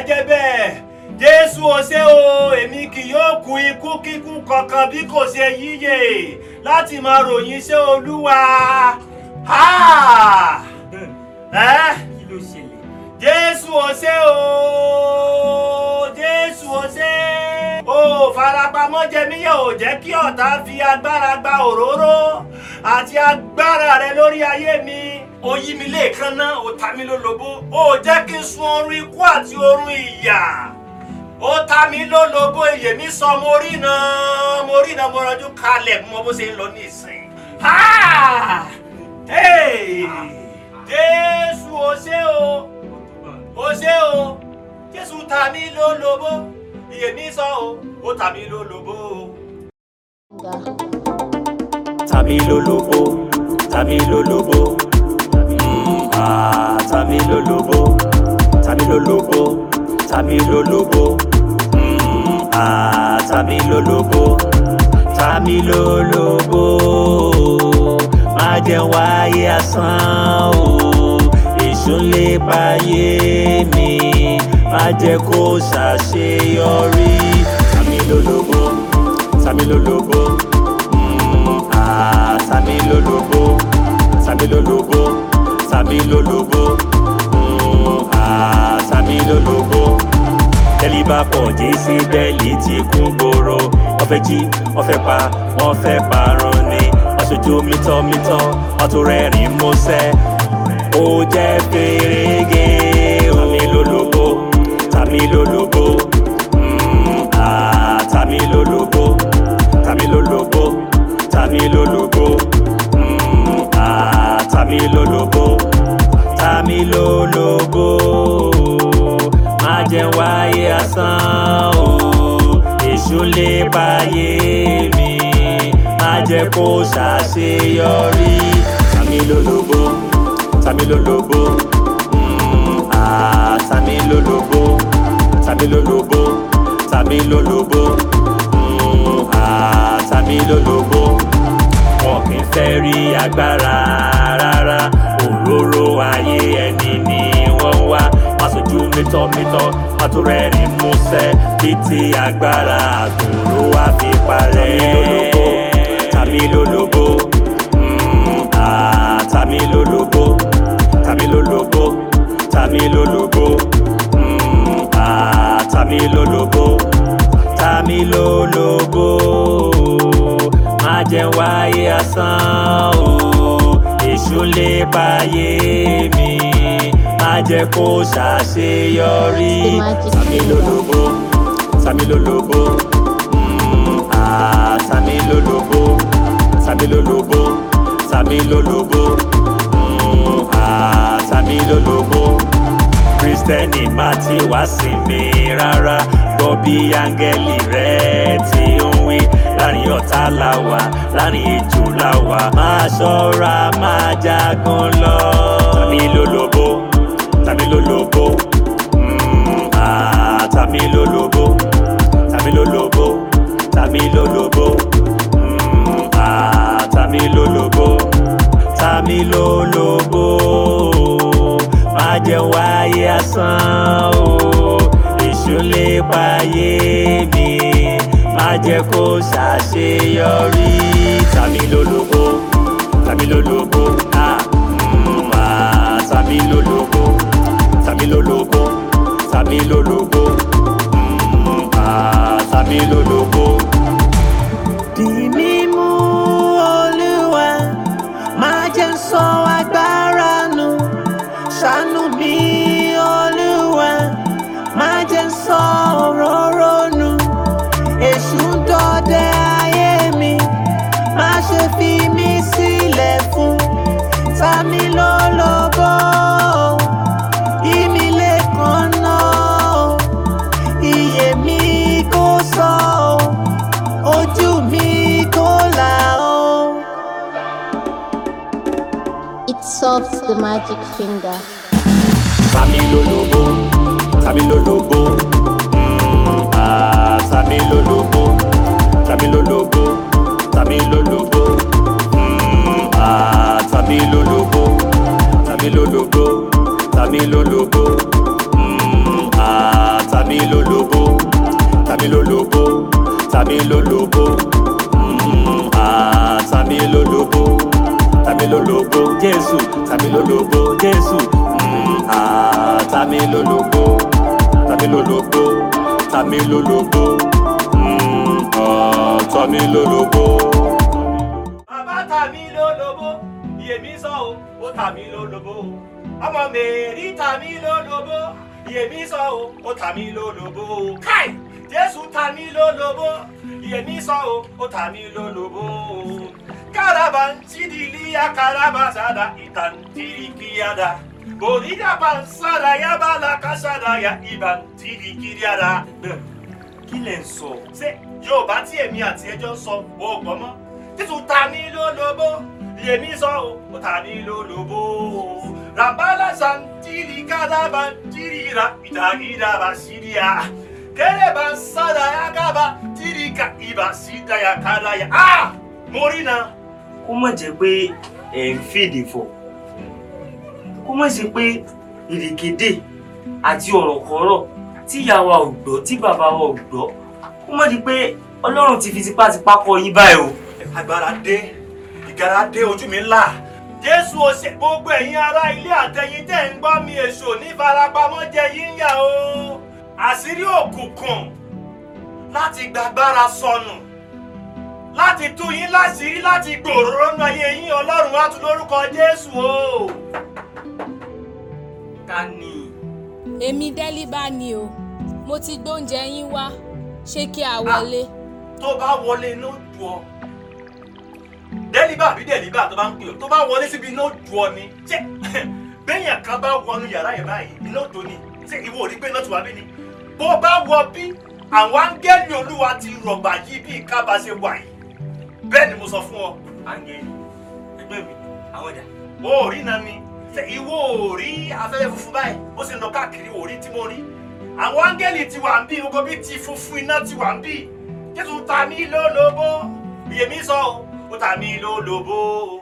jẹ́ bẹ́ẹ̀ jésù ò ṣe o èmi kì yóò kú ikú kíkú kankan bí kò ṣe yíyè láti máa ròyìn iṣẹ́ olúwa. Ha! Ẹ́ kí ló ṣẹlẹ̀. jésù ò ṣe o jésù ò ṣe o farapamọ́ jẹmíyẹ ò jẹ́ kí ọ̀tá fi agbára gba òróró àti agbára rẹ lórí ayé mi ó yí mi lẹ́ẹ̀kan náà ó ta mí lólobó ó jẹ́ kí n sun oorun ikú àti oorun ìyà ó ta mí lólobó iyè mi sọ mo rí iná mo rí iná mo rọjú kalẹ̀ mo bó ṣe ń lọ ní ìsìn. Ha! Hey! jésù ò ṣe o ó ṣe o jésù ta mí lólobó iyè mi sọ o ó ta mí lólobó o. tàbí lólobó tàbí lólobó Mm, ah, tàbí lólobó tàbí lólobó tàbí lólobó Mm, ah, tàbí lólobó tàbí lólobó má jẹ́ wáyé asán o èṣù lè báyé mi má jẹ́ kó ṣàṣeyọrí tàbí lólobó tàbí lólobó. Mm, ah, Tàbí lólobó, tàbí lólobó, tàbí lólobó, Mm, ah, tàbí lólobó. Tẹ́lí bá pọ̀ jésì bẹ́ẹ̀lì tí kún gbòòrò. Wọ́n fẹ́ jí, wọ́n fẹ́ pa, wọ́n fẹ́ parun ni. Wọ́n ṣojú mítọ́mítọ́, wọ́n tún rẹ́rìn músẹ́. Ó jẹ́ fèrègé, tàbí lólobó, tàbí lólobó, Mm, ah, tàbí lólobó, tàbí lólobó, tàbí lólobó, Mm, ah, tàbí lólobó, tàbí lólobó. Má jẹ́ wáyé asán o, èṣù lè báyé mi. Má jẹ́ kó ṣàṣeyọrí, tàbí lólobó, tàbí lólobó, Mm, ah, tàbí lólobó, tàbí lólobó, tàbí lólobó, Mm, ah, tàbí lólobó wọn kì í fẹ́ rí agbára rárá òróró ayé ẹni ni wọ́n wá má sojú mítọ́mítọ́ má tó rẹ́rìn músẹ́ títí agbára àgbòrò wá fi parẹ́ tàbí lólobó Mm, ah, tàbí lólobó tàbí lólobó tàbí lólobó Mm, ah, tàbí lólobó tàbí lólobó má jẹ́ wáyé asán o èṣù lè báyé mi má jẹ́ kó ṣàṣeyọrí The magic tàbí lólobó tàbí lólobó Mm, ah, tàbí lólobó tàbí lólobó tàbí lólobó Mm, ah, tàbí lólobó kristẹni má ti wá sí mi rárá gbọ́ bí áńgẹ́lì rẹ̀ ti ń wí láàrin ọ̀tá la wà láàrin ejò la wà máa ṣọ́ra máa jagun lọ. tàbí lólobó tàbí lólobó Mm, ah, tàbí lólobó tàbí lólobó tàbí lólobó Mm, ah, tàbí lólobó tàbí lólobó má jẹ́ wáyé asán o èṣù lè báyé mi má jẹ́ kó ṣàṣeyọrí tàbí lólobó tàbí lólobó ah, mm, ah, tàbí lólobó tàbí lólobó tàbí lólobó Mm, ah, tàbí lólobó. Dì mí mú Olúwa, má jẹ́ n sọ agbára nù. Ṣàánú mi Olúwa, má jẹ́ n sọ òróró nù. Èṣù ń dọdẹ ayé mi, má ṣe fi mí sílẹ̀ fún. Ta mi lólobó, yí mi lẹ́ẹ̀kan náà. Iyè mi kò sọ, ojú mi kò là ó. It solves the magic finger. Tàbí lólobó, tàbí lólobó, Mm, ah, tàbí lólobó, tàbí lólobó, tàbí lólobó, Mm, ah, tàbí lólobó, tàbí lólobó, tàbí lólobó, Mm, ah, tàmí lólobó tàmí lólobó tàmí lólobó Mm, ah, tàmí lólobó tàmí lólobó jésù tàmí lólobó jésù Mm, ah, tàmí lólobó tàmí lólobó tàmí lólobó Mm, ah, tàmí lólobó. bàbá tà mí lólobó yèmí sọ o ó tà mí lólobó ọmọ mèrí tà mí lólobó yèmí sọ o ó tà mí lólobó káì jésù tà mí lólobó yèmí sọ o ó tà mí lólobó káràbà sídìlíyà káràbà sádà ìtàn tìrìkìyàdà bòrídà pàṣádà yábàlà kásádà yà ìbàn tìrìkìyàdà kí lẹ̀ ń sọ ṣé yorùbá tí èmi àti ẹjọ́ ń sọ o ò gbọ́ mọ́ títún ta ní lólobó yèmí sọ o ó ta ní lólobó ràbálà santiri kádàbà tìrìrà ìdàgídàbà sídìá kẹrẹbà sádàyà kábà tìrìkà ìbà sídàyà kádàyà á mo rí na. kó má jẹ́ pé ẹ̀ ń fèdè fọ̀ kó má ṣe pé ìrìkèdè àti ọ̀rọ̀kọ́rọ̀ tí ìyá wa ò gbọ́ tí bàbá wa ò gbọ́ kó má di pé ọlọ́run ti fi tipátipá kọ yín báyìí o. agbára dé ìgara dé ojú mi ńlá jésù ó ṣe gbogbo ẹ̀yin ará ilé àtẹ̀yin tẹ́ ń gbọ́ mi èso ní farapamọ́ jẹ yín yà o àṣírí òkùnkùn láti gbàgbára sọnù láti tú yín láṣìírí láti gbòòrò nínú ayé yín ọlọ́run á tún lórúkọ jésù o. ká ní èmi délíbà ni o mo ti gbóúnjẹ yín wá ṣé kí a wọlé. tó bá wọlé iná dù ọ dẹ́líbà àbí dẹ́líbà tó bá ń pè ọ́ tó bá wọlé síbi iná dù ọ ni ṣé bẹ́yàn kan bá wọnú yàrá yẹn báyìí iná tó ni ṣé ìwọ ò rí pé iná tó wà bí ni bó bá wọ bí àwọn áńgẹ́lì olúwa ti rọ̀gbà yí bí ìkábà ṣe wà yìí bẹ́ẹ̀ ni mo sọ fún ọ áńgẹ́lì ẹgbẹ́ mi àwọn ẹ̀dá o ò rí iná ni ṣé ìwọ ò rí afẹ́fẹ́ funfun báyìí ó sì ń lọ káàkiri ò rí tí mo rí àwọn áńgẹ́lì ti wà ń bí gbogbo bí ti funfun iná ti wà ń bí jésù ta mí lólobó yèmí sọ ó ta mí lólobó